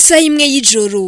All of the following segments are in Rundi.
isaha imwe y'ijoro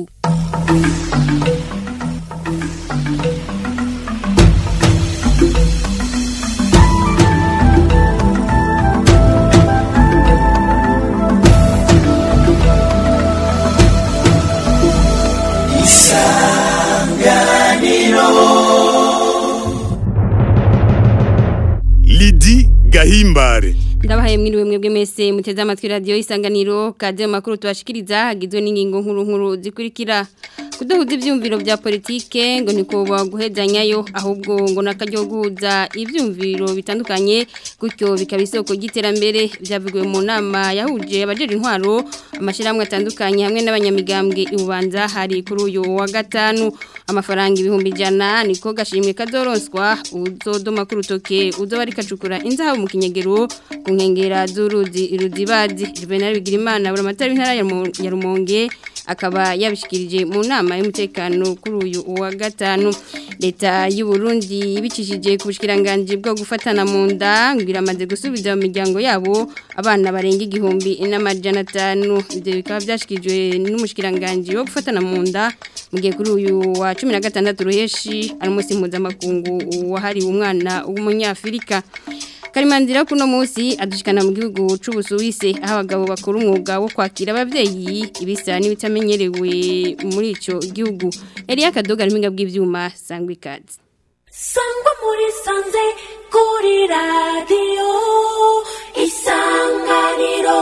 Lidi Gahimbare ndabahaye mwiriwe mwebwe mwese muteze amatwi radio isanganiro kaze mu makuru tubashikiriza hagizwe n'ingingo nkuru nkuru zikurikira kudahuza ivyumviro vya politike ngo niko baguhezanyayo ahubwo ngo nakaryo guhuza ivyumviro bitandukanye gutyo bikaba isoko ry'iterambere byavugiwe mu nama yahuje abajeje intwaro amashiramwe atandukanye hamwe n'abanyamigambwe ibubanza hari kuri uyu wa gatanu amafaranga ibihumbi ijana niko gashimwe kazoronswa uzodoma ku rutoke uzoba ari kacukura inzahabu mu kinyegero ku nkengera z'uruzi ruzibazi Juvenal Bigirimana buramatari w'intara ya Mu- ya Rumonge akaba yabishikirije mu nama y'umutekano kuri uyu wa gatanu leta y'u Burundi ibicishije ku bushikiranganje bwo gufatana mu nda ngo iramaze gusubiza mu miryango yabo abana barenga igihumbi n'amajana atanu ibyo bikaba byashikirijwe n'umushikiranganje wo gufatana mu nda mu gihe kuri uyu wa cumi na gatandatu ruheshi ari umunsi mpuzamakungu wahariwe umwana w'umunyafurika Karimanzira kuno musi adushikana mu gihugu c'ubusuwise aho abagabo bakora umwuga wo kwakira abavyeyi ibisa n'ibitamenyerewe muri ico gihugu. Elia Kadoga riminga bw'ivyuma sangwa ikaze. sangwa muri sanze kuri radiyo isanganiro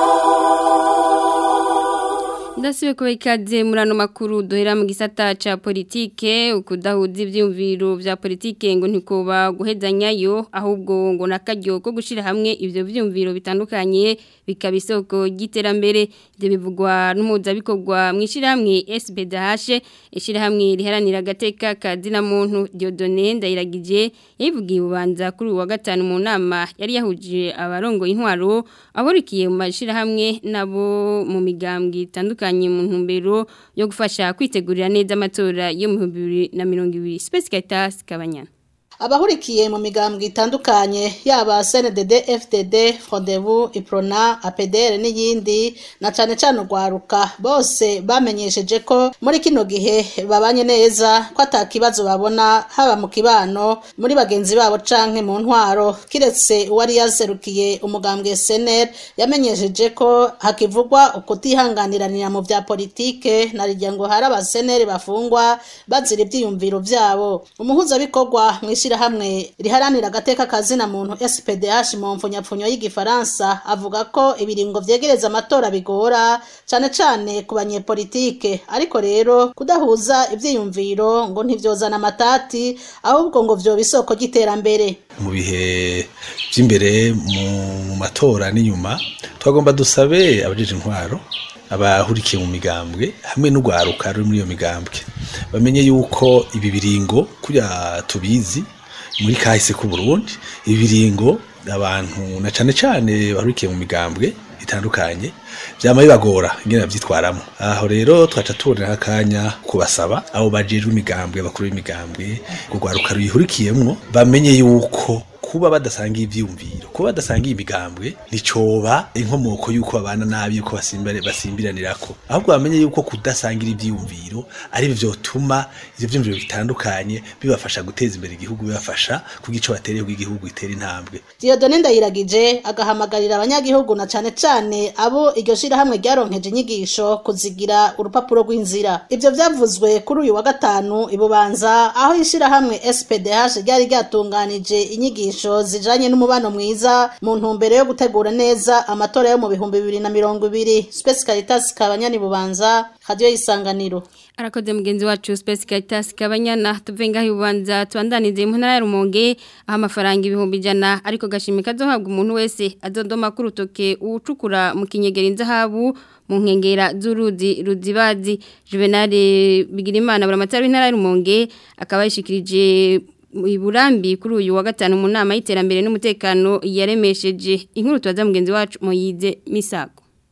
Ndasibe kuba ikaze muri ano makuru duhera mu gisata ca politike ukudahuza ivyumviro vya politike ngo ntikoba guhezanyayo ahubwo ngo nakaryo ko gushira hamwe ivyo vyumviro bitandukanye bikaba isoko ry'iterambere ivyo bivugwa n'umuhuzabikorwa mu ishirahamwe SBDH ishirahamwe riharanira agateka ka zina muntu Dieudonne Ndayiragije yabivugiye ubanza kuri uyu wa gatanu mu nama yari yahuje abarongo intwaro aburikiye mu mashirahamwe nabo mu migambwe itandukanye mu ntumbero yo gufasha kwitegurira neza amatora yo mu 2020 Space Caritas Kabanyana abahurikiye mu migambwe itandukanye yaba CNDD FDD Frodebu Iprona APDR n'iyindi na cane cane urwaruka bose bamenyesheje ko muri kino gihe babanye neza ko atakibazo babona haba mu kibano muri bagenzi babo canke mu ntwaro kiretse uwari yaserukiye umugambwe SNL yamenyesheje ko hakivugwa ukutihanganiranira mu vya politike na rirya ngo hari abaseneri bafungwa bazira ivyiyumviro vyabo umuhuzabikorwa mw'ishirahamwe riharanira agateka kazina muntu SPDH mu mfunyapfunyo y'igifaransa avuga ko ibiringo vyegereza amatora bigora cane cane ku banyepolitike ariko rero kudahuza ivyiyumviro ngo ntivyozana amatati ahubwo ngo vyoba isoko ry'iterambere mu bihe by'imbere mu mu matora n'inyuma twagomba dusabe abajeje intwaro abahurikiye mu migambwe hamwe n'urwaruka ruri muri iyo migambwe bamenye yuko ibi biringo kurya tubizi muri kahise k'u Burundi ibi biringo abantu na cane cane bahurikiye mu migambwe itandukanye vyama bibagora ingene bavyitwaramo aho rero twaca tubonera akanya kubasaba abo bajejwe imigambwe bakuru b'imigambwe urwaruka ruyihurikiyemwo bamenye yuko kuba badasangiye ivyumviro kuba badasangiye imigambwe nicoba inkomoko yuko babana nabi yuko basimbire basimbiranirako ahubwo bamenye yuko kudasangira ivyumviro ari byo vyotuma ivyo vyumviro bitandukanye bibafasha guteza imbere igihugu bibafasha kugico batereye igihugu itera intambwe Dieudonne Ndayiragije agahamagarira abanyagihugu na cane cane abo iryo shirahamwe ryaronkeje inyigisho kuzigira urupapuro rw'inzira ivyo vyavuzwe kuri uyu wa gatanu ibubanza aho ishirahamwe SPDH ryari ryatunganije inyigisho zijanye n'umubano mwiza mu ntumbero yo gutegura neza amatora yo mu bihumbi bibiri na mirongo ibiri Space Caritas Kabanyani Bubanza Radio Isanganiro Arakoze mugenzi wacu Space Caritas Kabanyana tuve ngaho ibubanza twandanize mu ntara ya Rumonge aho amafaranga ibihumbi ijana ariko gashimi kazohabwa umuntu wese azodoma ku rutoke ucukura mu kinyegera inzahabu mu nkengera z'uruzi ruzibazi Juvenal Bigirimana buramatari w'intara ya Rumonge akaba yishikirije iburambi kuri uyu wa gatanu mu nama y'iterambere n'umutekano yaremesheje inkuru tubaza mugenzi wacu Moyize Misago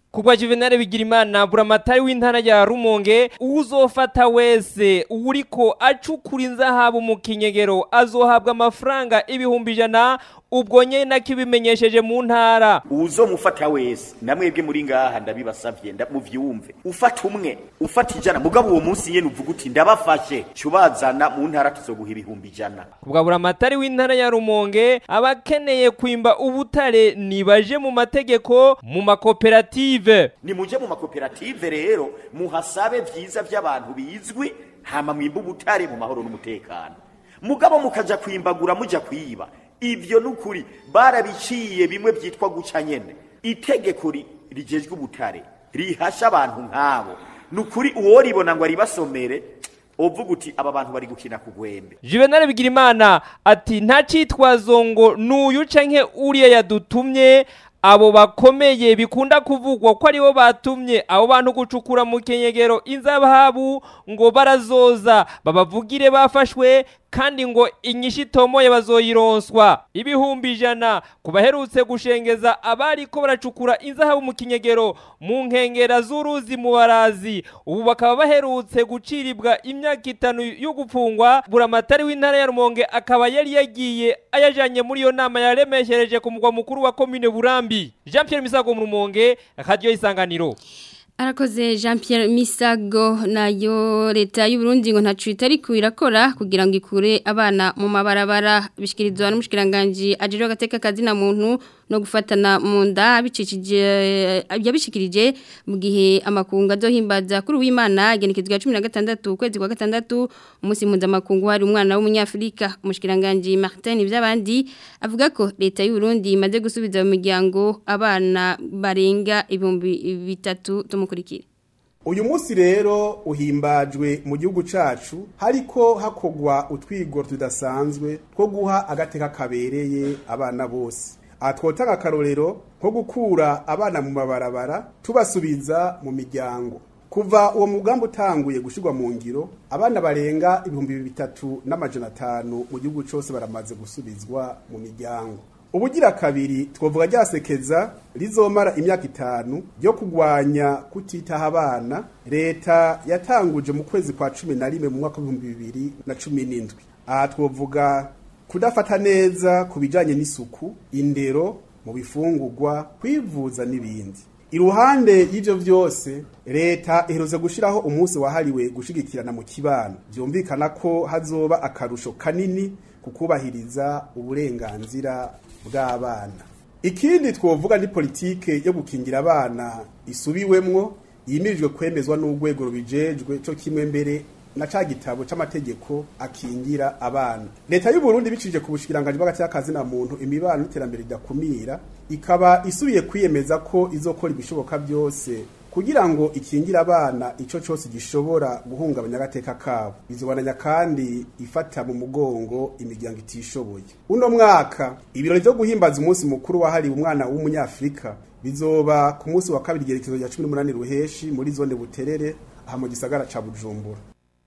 Kugwa Juvenal Bigirimana buramatari w'intara ya Rumonge uzofata wese uriko acukura inzahabu mu kinyegero azohabwa amafaranga ibihumbi ijana ubwo nyene kibimenyesheje mu ntara uzomufata wese namwebwe muri ngaha ndabibasavye muvyumve ufata umwe ufata ijana mugabo uwo munsi yene uvuga uti ndabafashe cubazana mu ntara tuzoguha ibihumbi ijana kubwa buramatari w'intara ya Rumonge abakeneye kwimba ubutare nibaje mu mategeko mu makoperative ni muje mu makoperative rero muhasabe vyiza vy'abantu bizwi hama mwimba ubutare mu mahoro n'umutekano mugabo mukaja kwimbagura muja kwiba ivyo nukuri barabiciye bimwe vyitwa guca nyene itegeko rijejwe ubutare rihasha abantu nk'abo nukuri uwo ribona ngo aribasomere uvuga uti aba bantu bari gukina ku gwembe Juvenal Bigirimana ati nta citwazo ngo nuyu canke uriya yadutumye abo bakomeye bikunda kuvugwa ko aribo batumye abo bantu gucukura mu kenyegero inzabahabu ngo barazoza babavugire bafashwe kandi ngo inyishu itomoye bazoyironswa ibihumbi ijana ku baherutse gushengeza abari ko baracukura inzahabu mu kinyegero mu nkengera z'uruzi mu barazi ubu bakaba baherutse guciribwa imyaka itanu yo gupfungwa buramatari w'intara ya rumonge akaba yari yagiye ayajanye muri iyo nama yaremeshereje ku mugwa mukuru wa komine burambi jean pierre misago mu rumonge radiyo isanganiro Arakoze Jean Pierre Misago nayo leta y'u Burundi ngo ntacu itari kuirakora kugira ngo ikure abana mu mabarabara bishikirizwa n'umushikiranganje ajero gateka kazi na muntu no gufatana mu nda bicikije yabishikirije mu gihe amakungu azohimbaza kuri w'Imana genekezwa 16 kwezi kwa gatandatu umunsi mpuzamakungu hari umwana w'umunyafrika umushikiranganje Martin ivy'abandi avuga ko leta y'u Burundi imaze gusubiza mu miryango abana barenga ibihumbi bitatu tumukurikira uyu munsi rero uhimbajwe mu gihugu cacu hariko hakogwa utwigoro tudasanzwe two guha agateka kabereye abana bose aha twotanga akarorero nko gukura abana mu mabarabara tubasubiza mu miryango kuva uwo mugambi utanguye gushyirwa mu ngiro abana barenga ibihumbi bitatu n'amajana atanu mu gihugu cyose baramaze gusubizwa mu miryango ubugira kabiri twavuga ryasekeza rizomara imyaka itanu ryo kurwanya kutitaha abana leta yatanguje mu kwezi kwa cumi na rimwe mu mwaka w'ibihumbi bibiri na cumi n'indwi aha twavuga kudafata neza ku bijyanye n'isuku indero mu bifungurwa kwivuza n'ibindi iruhande y'ibyo byose leta iherutse gushyiraho umunsi wahariwe gushyigikirana mu kibano byumvikana ko hazoba akarusho kanini ku kubahiriza uburenganzira bw'abana ikindi twovuga ni politike yo gukingira abana isubiwemwo yimirijwe kwemezwa n'urwego rubijejwe cyo kimwe mbere na ca gitabo c'amategeko akingira abana leta y'u Burundi bicije ku bushikiranganje bw'agacyakazi na muntu imibano n'iterambere ridakumira ikaba isubiye kwiyemeza ko izokora ibishoboka byose kugira ngo ikingira abana ico cyose gishobora guhungabanya agateka kabo bizobananya kandi ifata mu mugongo imiryango itishoboye uno mwaka ibirori byo guhimbaza umunsi mukuru wahariwe umwana w'umunyafrika bizoba ku munsi wa kabiri igerekezo rya 18 ruheshi muri zone buterere aha mu gisagara ca Bujumbura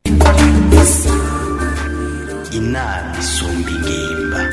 inama isumba ingimba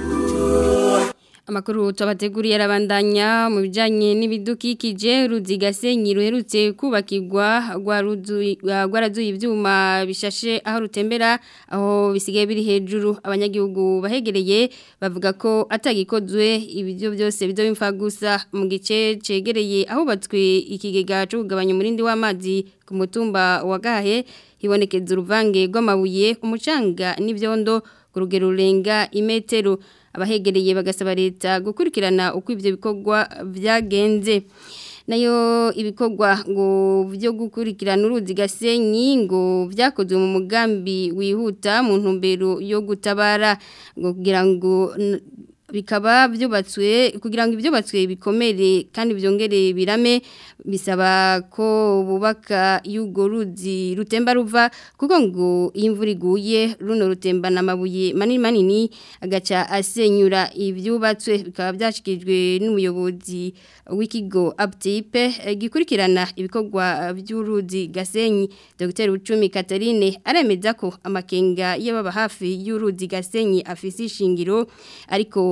Amakuru tubateguriye arabandanya mu bijanye n'ibidukikije ruzigasenyi ruherutse kubakirwa rwarazuye ivyuma bishashe aho rutembera aho bisigaye biri hejuru abanyagihugu bahegereye bavuga ko atagikozwe ibyo byose bizobimfa gusa mu gice cegereye aho batswe ikigega cyo kugabanya umurindi w'amazi ku mutumba wa Gahe hibonekeza uruvange rw'amabuye umucanga n'ivyondo ku rugero rurenga imetero abahegereye bagasaba leta gukurikirana uko ivyo bikorwa vyagenze nayo ibikorwa ngo byo gukurikirana uruzi gasenyi ngo vyakozwe mu mugambi wihuta mu ntumbero yo gutabara ngo kugira ngo bikaba byubatswe kugira ngo ibyo batswe bikomere kandi byongere birame bisaba ko bubaka y'urwo ruzi rutemba ruva kuko ngo iyo imvura iguye runo rutembana amabuye manini manini agaca asenyura ibyubatswe bikaba byashyikirijwe n'umuyobozi w'ikigo abutipe gikurikirana ibikorwa by'uruzi gasenyi dr bucumi Catherine aremeza ko amakenga y'ababa hafi y'uruzi gasenyi afise ishingiro ariko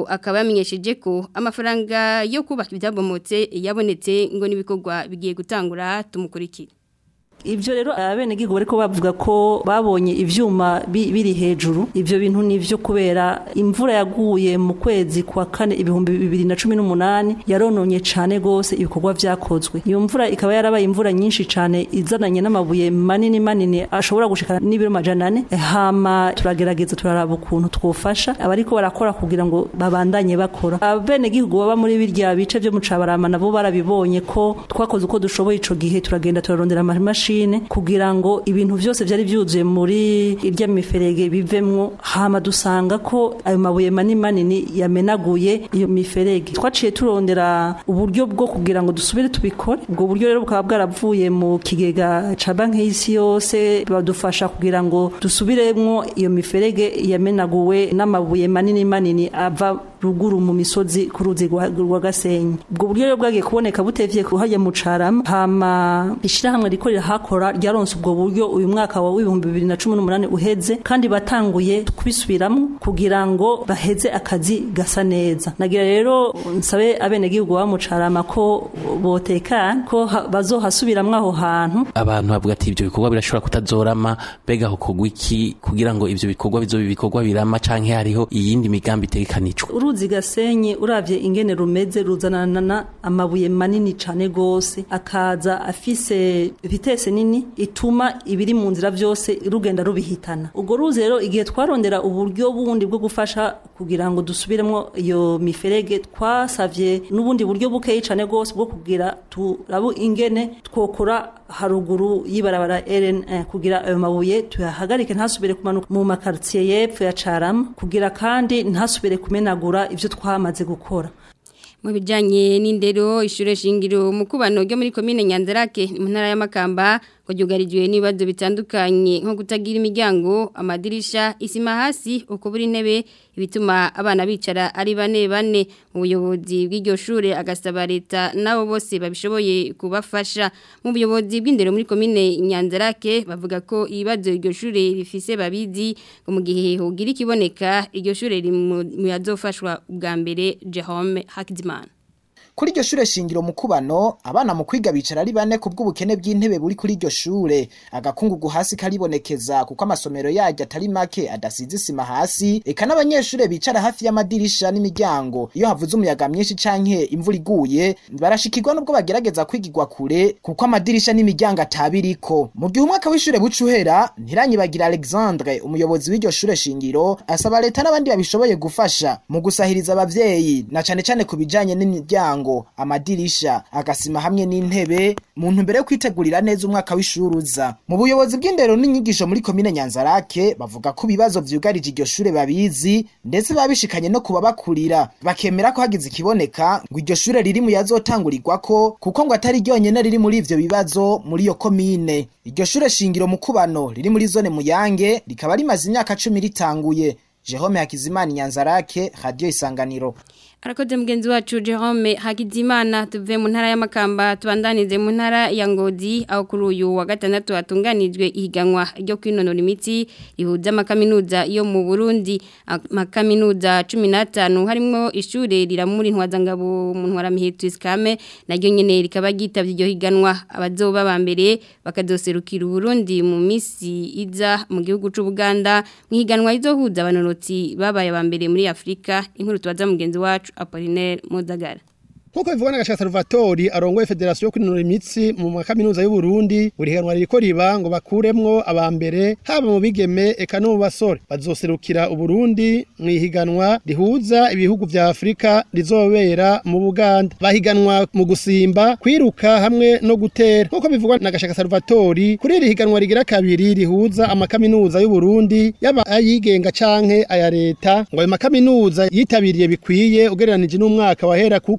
akaba yamenyesheje ko amafaranga yo kubaka ibyabomotse yabonetse ngo n'ibikorwa bigiye gutangura tumukurikire Ibyo rero abenegihugu bariko bavuga ko babonye ivyuma bi- biri hejuru ivyo bintu nivyo kubera imvura yaguye mu kwezi kwa kane ibihumbi bibiri na cumi n'umunani yarononye cane gose ibikorwa vyakozwe iyo mvura ikaba yarabaye imvura nyinshi cane izananye n'amabuye manini manini ashobora gushika n'ibiro majana ane hama turagerageza turaraba ukuntu twofasha abariko barakora kugira ngo babandanye bakora abenegihugu baba muri birya bice vyo mu cabarama nabo barabibonye ko twakoze uko dushoboye ico gihe turagenda turarondera amamashini kugira ngo ibintu vyose vyari vyuzuye muri irya miferege bivemwo hama dusanga ko ayo mabuye manini manini yamenaguye iyo miferege twaciye turondera uburyo bwo kugira ngo dusubire tubikore ubwo buryo rero bukaba bwaravuye mu kigega ca banki y'isi yose badufasha kugira ngo dusubiremwo iyo miferege yamenaguwe n'amabuye manini manini ava ruguru mu misozi ku ruzi rwa rwa Gasenyi ubwo buryo rero bwagiye kuboneka butevye kuhajya mu Carama hama ishirahamwe riko rirahakora ryaronse ubwo buryo uyu mwaka wa w'ibihumbi bibiri na cumi n'umunani uheze kandi batanguye kubisubiramwo kugira ngo baheze akazi gasa neza nagira rero nsabe abenegihugu baba mu Carama ko botekana ko ha- bazohasubiramwo aho hantu abantu bavuga ati ibyo bikorwa birashobora kutazorama mbega hokogwa iki kugira ngo ivyo bikorwa bizobe ibikorwa birama canke hariho iyindi migambi itegekanijwe uruzi gasenyi uravye ingene rumeze ruzanana amabuye manini cane gose akaza afise vitese nini ituma ibiri mu nzira vyose rugenda rubihitana ubwo ruzi rero igihe twarondera uburyo bundi bwo gufasha kugira ngo dusubiremo iyo miferege twasavye n'ubundi buryo bukeyi cane gose bwo kugira turabu ingene twokora haruguru y'ibarabara RN1 kugira ayo mabuye tuyahagarike ntasubire kumanuka mu makartier yepfo ya Carama kugira kandi ntasubire kumenagura ivyo twamaze gukora mu bijyanye n'indero ishure shingiro mu kubano ryo muri komine nyanzarake mu ntara y'amakamba ngo ryugarijwe n'ibibazo bitandukanye nko kutagira imiryango amadirisha isima hasi ukubura intebe ibituma abana bicara ari bane bane mu buyobozi bw'iryo shure agasaba leta nabo bose babishoboye kubafasha mu buyobozi bw'indero muri komine nyanzarake bavuga ko ibibazo iryo shure rifise babizi ngo mu gihe hogira ikiboneka iryo shure riri mu mu yazofashwa ubwa mbere Jerome Hakizimana Kuri iryo shure shingiro mu kubano abana mu kwiga bicara ari bane ku bw'ubukene bw'intebe buri kuri iryo shure agakungugu hasi karibonekeza kuko amasomero yaryo atari make adasize isima hasi eka n'abanyeshure bicara hafi y'amadirisha n'imiryango iyo havuze umuyaga mwinshi canke imvura iguye barashikirwa nubwo bagerageza kwigirwa kure kuko amadirisha n'imiryango atabiriko mu gihe umwaka w'ishure buca uhera ntiranyibagira Alexandre umuyobozi w'iryo shure shingiro asaba leta n'abandi babishoboye gufasha mu gusahiriza abavyeyi na cane cane ku bijanye n'imiryango amadirisha agasima hamwe n'intebe mu ntumbero yo kwitegurira neza umwaka w'ishuri uza mu buyobozi bw'indero n'inyigisho muri komine nyanzarake bavuga ko ibibazo vyugarije iryo shure babizi ndetse babishikanye no kubabakurira bakemera ko hagize ikiboneka ngo iryo shure riri mu yazotangurirwako kuko ngo atari ryonyene riri muri ivyo bibazo muri iyo komine iryo shure shingiro mu kubano riri muri zone muyange rikaba rimaze imyaka cumi ritanguye Jerome Hakizimana Nyanzarake Radio Isanganiro Arakoze mugenzi wacu Jerome Hakizimana tuve mu ntara y'amakamba tubandanize mu ntara ya Ngozi aho kuri uyu wa gatandatu hatunganijwe ihiganwa ryo kwinonora imitsi rihuza amakaminuza yo mu Burundi amakaminuza 15 harimo ishure riramuri ntwazangabo mu ntwara mihetu iskame naryo nyene rikaba gitavye iryo higanwa abazoba ba mbere bakazoserukira Burundi mu misi iza mu gihugu c'u Buganda mu higanwa izohuza abanonotsi babaye ba mbere muri Afrika inkuru tubaza mugenzi wacu Apollinaire Mudagara Nkuko bivugwa na Gashaka Salvatore arongoye Federation yo kwinonora imitsi mu makaminuza y'u Burundi buri higanwa ririko riba ngo bakuremwo abambere haba mu bigeme eka no mu basore bazoserukira u Burundi mu ihiganwa rihuza ibihugu vya Afrika rizobera mu Buganda bahiganwa mu gusimba kwiruka hamwe no gutera nkuko bivugwa na Gashaka Salvatore kuri iri higanwa rigira kabiri rihuza amakaminuza y'u Burundi yaba ayigenga canke aya leta ngo ayo makaminuza yitabiriye bikwiye ugereranije n'umwaka wahera kuko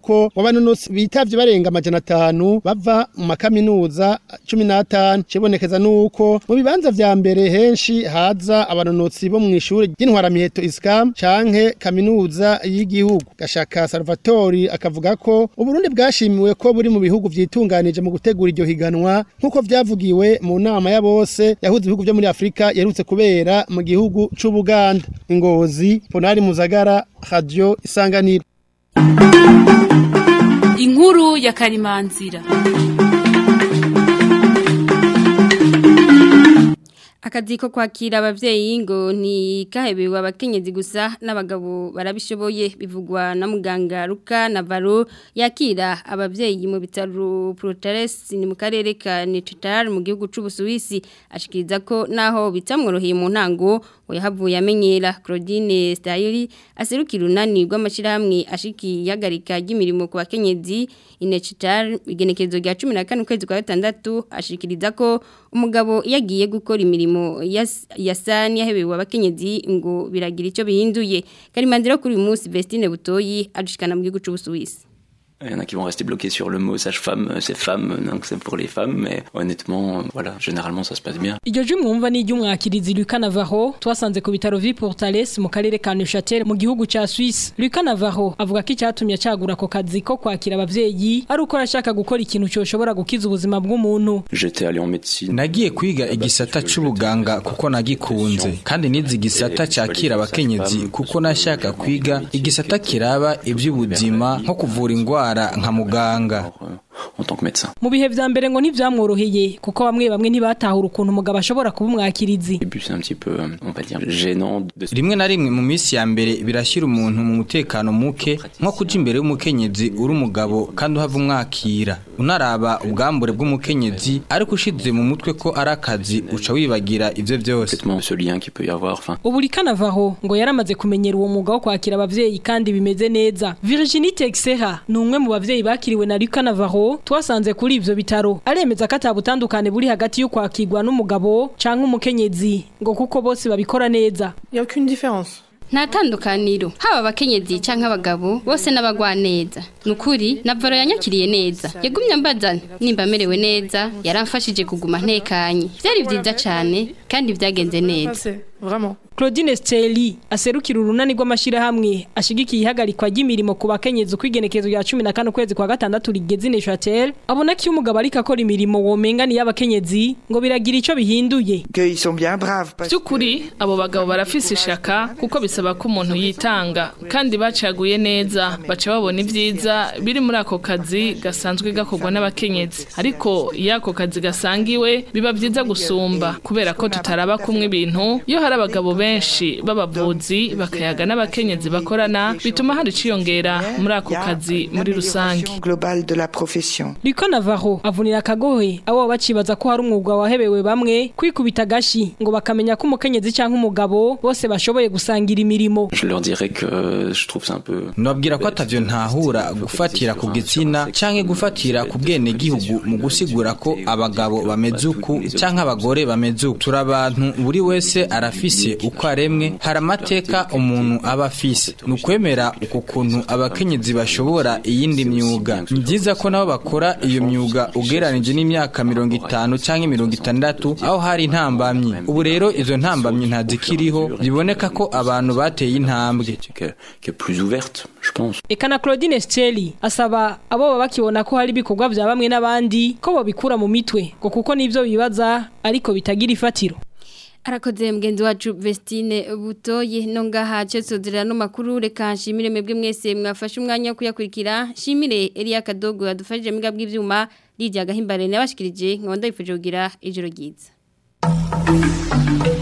abanonotsi bitavye barenga amajana atanu bava mu makaminuza cumi n'atanu cibonekeza nuko mu bibanza vya mbere henshi haza abanonotsi bo mu ishuri ry'intwaramiheto iskam canke kaminuza y'igihugu gashaka salvatori akavuga ko uburundi bwashimiwe ko buri mu bihugu vyitunganije mu gutegura iryo higanwa nk'uko vyavugiwe mu nama ya bose yahuza ibihugu vyo muri afurika yerutse kubera mu gihugu c'ubuganda ingozi ponari muzagara radio isanganiro inkuru ya karimanzira akazi ko kwakira abavyeyi ngo ni kahebewe abakenyezi gusa n'abagabo barabishoboye bivugwa na muganga Ruka Navaro yakira abavyeyi mu bitaro Protares ni mu karere ka Netrital mu gihugu c'Ubusuwisi ashikiriza ko naho bitamworoheye mu ntango yahavuye amenyera Claudine Stayiri aserukira unani rw'amashirahamwe ashiki yagarika ry'imirimo ku bakenyezi Inechital igenekezo rya 14 kwezi kwa gatandatu ashikiriza ko umugabo yagiye gukora imirimo yasani yahebewe abakenyezi ngo biragira icyo bihinduye Karimanzira kuri uyu munsi Vestine Butoyi adushikana mu gihugu c'Ubusuwisi Il y en a qui vont rester bloqués sur le mot sage-femme, c'est femme, donc c'est pour les femmes, mais honnêtement, voilà, généralement ça se passe bien. Iryo jwi mwumva ni iry'umwakirizi Lucas Navarro twasanze ku bitaro Vi Portales mu karere ka Neuchâtel mu gihugu ca Suisse. Lucas Navarro avuga ko icyatumye acagura ako kazi ko kwakira abavyeyi ari uko arashaka gukora ikintu cyoshobora gukiza ubuzima bw'umuntu. J'étais allé en médecine. Nagiye kwiga igisata c'ubuganga kuko nagikunze kandi nizi igisata cyakira abakenyezi kuko nashaka kwiga igisata kiraba iby'ubuzima nko kuvura ingwara nka muganga mu bihe vya mbere ngo ntivyamworoheye kuko bamwe bamwe ntibatahura ukuntu umugabo ashobora kuba umwakirizi rimwe na rimwe mu minsi ya mbere birashyira umuntu mu mutekano muke nko kuja imbere y'umukenyezi uri umugabo kandi uhava umwakira unaraba ubwambure bw'umukenyezi ariko ushize mu mutwe ko ari akazi uca wibagira ivyo vyose ubu rikanavaho ngo yaramaze kumenyera uwo mwuga wo kwakira abavyeyi kandi bimeze neza Virginie Texera ni umwe mu bavyeyi bakiriwe na Rikanavaho twasanze kuri ivyo bitaro aremeza ko atabutandukane buri hagati yo kwakirwa n'umugabo canke umukenyezi ngo kuko bose babikora neza y a aucune différence nta tandukaniro haba abakenyezi canke abagabo bose n'abagwa neza nukuri navaro yanyakiriye neza yagumye ambaza nimba amerewe neza yaramfashije kuguma ntekanye byari byiza cyane kandi byagenze neza vraiment Claudine Steli aserukira urunani rw'amashirahamwe ashigikiye ihagarikwa ry'imirimo ku bakenyezi kwigenekezo rya 15 kwezi kwa gatandatu rigeze Neuchâtel abona ko umugabo ariko akora imirimo womenga ni y'abakenyezi ngo biragira ico bihinduye by'ukuri abo bagabo barafise ishaka kuko bisaba ko umuntu yitanga kandi bacaguye neza baca babona ibyiza biri muri ako kazi gasanzwe gakorwa n'abakenyezi ariko iyo ako kazi gasangiwe biba byiza gusumba kubera ko tutaraba kumwe ibintu iyo hari abagabo benshi b'abavuzi bakayaga n'abakenyezi bakorana bituma hari iciyongera muri ako kazi muri rusange Riko Navarro avunira akagohe abo bacibaza ko hari umwuga wahebewe bamwe kwikubita gashi ngo bakamenya ko umukenyezi canke umugabo bose bashoboye gusangira imirimo Je leur dirais que je trouve ça un peu nabwira ko atavyo ntahura gufatira ku gitsina canke gufatira ku bwene gihugu mu gusigura ko abagabo bameze uku canke abagore bameze uku turi abantu buri wese arafise uko aremwe hari amateka umuntu aba afise ni ukwemera uku kuntu abakenyezi bashobora iyindi myuga ni byiza ko nabo bakora iyo myuga ugereranije n'imyaka mirongo itanu canke mirongo itandatu aho hari intambamyi ubu rero izo ntambamyi ntazikiriho biboneka ko abantu bateye intambwe Eka na Claudine Steli asaba abo baba bakibona ko hari ibikorwa vya bamwe n'abandi ko babikura mu mitwe ngo kuko nivyo bibaza ariko bitagira ifatiro arakoze mugenzi wacu Vestine Butoye no ngaha cyesozera no makuru reka nshimire mwebwe mwese mwafashe umwanya wo kuyakurikira nshimire Elia Kadogo yadufashije miga bw'ivyuma Lydia Gahimbare nabashikirije nkabanda yifuje kugira ijoro ryiza